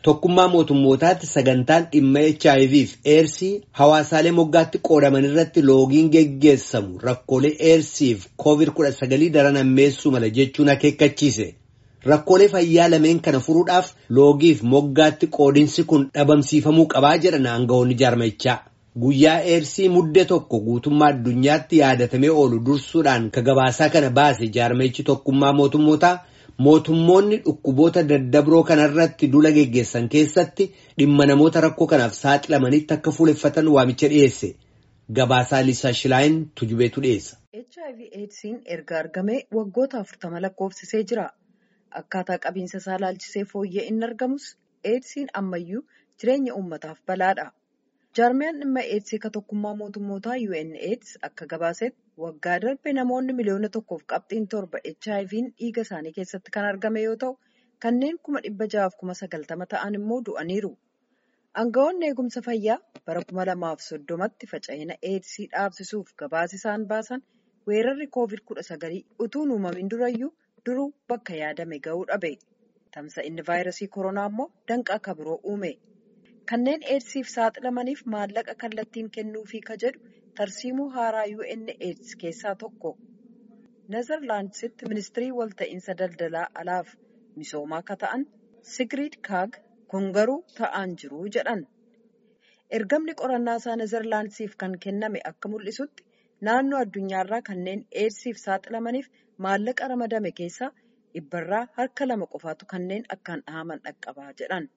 Tokkummaa mootummootaatti sagantaan dhimma HIV fi eersii hawaasaalee moggaatti qoodaman irratti loogiin geggeessamu rakkoolee eersii fi COVID-19 daran hammeessuu mala jechuun akeekkachiise. Rakkoolee fayyaa lameen kana furuudhaaf loogiif moggaatti qoodinsi kun dhabamsiifamuu qabaa jedhan aangawoonni jaarmichaa. Guyyaa eersii muddee tokko guutummaa addunyaatti yaadatamee oolu dursuudhaan ka gabaasaa kana baase jaarmichi tokkummaa mootummootaa mootummoonni dhukkuboota daddabroo kanarratti dula geggeessan keessatti dhimma namoota rakkoo kanaaf saaxilamanitti akka fuuleffatan waamicha dhiyeesse. Gabaasaa Liisaa Shilaayin tujubeetu dhiyeessa. HIV AIDSiin erga argamee waggoota afurtama lakkoofsisee jira. Akkaataa qabiinsa isaa laalchisee fooyyee inni argamus AIDSiin ammayyuu jireenya uummataaf balaadha. Jaarmiyaan dhimma eedsii ka tokkummaa mootummootaa UNAIDS akka gabaasetti waggaa darbe namoonni miliyoona tokkoof qabxiin torba HIV'n dhiiga isaanii keessatti kan argame yoo ta'u kanneen kuma dhibba ja'aaf kuma sagaltama ta'an immoo du'aniiru. Aangawoonni eegumsa fayyaa bara kuma lamaaf soddomatti faca'ina eedsii dhaabsisuuf gabaasa isaan baasan weerarri koovid kudha sagalii utuun uumamin durayyuu duruu bakka yaadame ga'uu dhabe. Tamsa'inni vaayirasii koronaa immoo danqaa akka biroo uume. Kanneen eedsiif saaxilamaniif maallaqa kallattiin kennuufii ka jedhu tarsiimuu haaraa UNAIDS keessaa tokko. Nezerlaandsitti ministirii walta'iinsa daldalaa alaaf misoomaa ka ta'an Sigrid Kaag kun garuu ta'aan jiru jedhan. Ergamni qorannaa isaa Nezerlaandsiif kan kenname akka mul'isutti naannoo addunyaarraa kanneen eedsiif saaxilamaniif maallaqa ramadame keessaa dhibbarraa harka lama qofaatu kanneen akkaan dhahaman dhaqqabaa jedhan.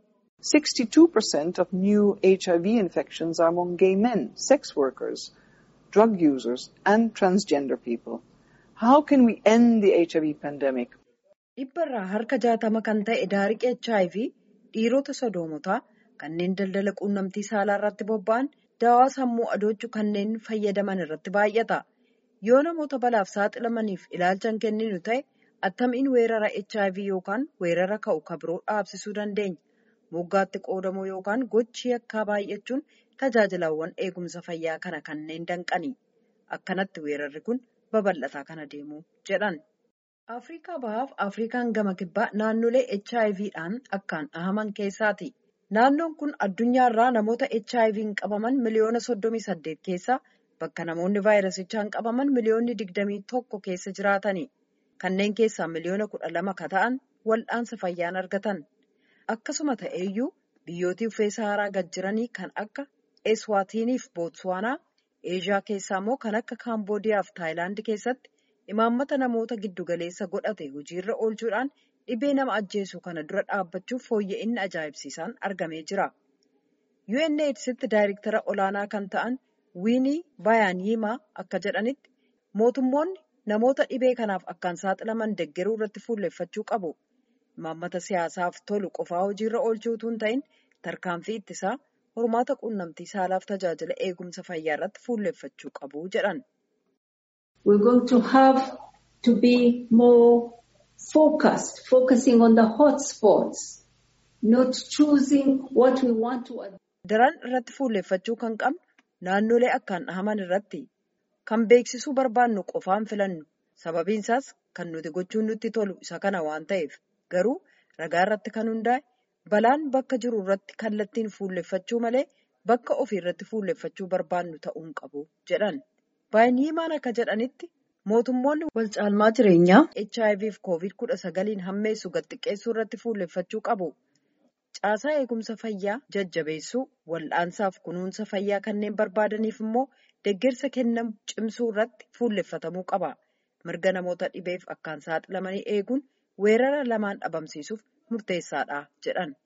62% of new HIV infections are among gay men, sex workers, drug users, and transgender people. How can we end the HIV pandemic? Dhibbarraa harka jaatama kan ta'e daariqi HIV dhiirota sodoomotaa kanneen daldala quunnamtii saalaa irratti bobba'an daawaa sammuu adoochuu kanneen fayyadaman irratti baay'ata. Yoo namoota balaaf saaxilamaniif ilaalcha hin kenninu ta'e attamiin weerara HIV yookaan weerara ka'u ka biroo dhaabsisuu dandeenya? moggaatti qoodamuu yookaan gochi yakkaa baay'achuun tajaajilawwan eegumsa fayyaa kana kanneen danqani. Akkanatti weerarri kun babal'ataa kana deemu jedhan. Afrikaa bahaaf Afrikaan gama kibbaa naannolee HIVdhaan akkaan dhahaman keessaati. Naannoon kun addunyaarraa namoota HIV'n qabaman miliyoona soddomii saddeet keessaa bakka namoonni vaayirasichaan qabaman miliyoonni digdamii tokko keessa jiraatani. Kanneen keessaa miliyoona kudha lama ka ta'an wal'aansa fayyaan argatan. Akkasuma ta'eyyuu biyyooti uffee saharaa gad jiranii kan akka Eswaatiniif Bootswaanaa, Eeshiyaa keessaa immoo kan akka Kaamboodiyaa fi Taayilaand keessatti imaammata namoota giddugaleessa godhate hojiirra oolchuudhaan dhibee nama ajjeesu kana dura dhaabbachuuf fooyya'inni ajaa'ibsiisaan argamee jira. UNAIDSitti daayirektara olaanaa kan ta'an Wiinii Bayaaniimaa akka jedhanitti mootummoonni namoota dhibee kanaaf akkaan saaxilaman deggeruu irratti fuulleffachuu qabu. Imaammata siyaasaaf tolu qofaa hojiirra oolchuu utuu hin ta'in tarkaanfii ittisaa hormaata quunnamtii saalaaf tajaajila eegumsa fayyaa irratti fuulleffachuu qabu jedhan. We're going to have to be more focused, focusing on the hotspots, not choosing what we want to. Daran irratti fuulleffachuu kan qabnu naannolee akkaan dhahaman irratti kan beeksisuu barbaannu qofaan filannu sababiin isaas kan nuti gochuun nutti tolu isa kana waan ta'eef. Garuu ragaa irratti kan hundaa'e balaan bakka jiru irratti kallattiin fuulleffachuu malee bakka ofii irratti fuulleffachuu barbaannu ta'uu hin qabu jedhan. Baay'iniimaan akka jedhanitti mootummoonni wal caalmaa jireenyaa HIV fi COVID kudha sagaliin hammeessu gad xiqqeessuu irratti fuulleffachuu qabu. Caasaa eegumsa fayyaa jajjabeessuu, wal'aansaaf kunuunsa fayyaa kanneen barbaadaniif immoo deeggarsa kennamu cimsuu irratti fuulleffatamuu qaba. Mirga namoota dhibeef akkaan saaxilamanii eeguun. weerara lamaan dhabamsiisuuf murteessaadha jedhan.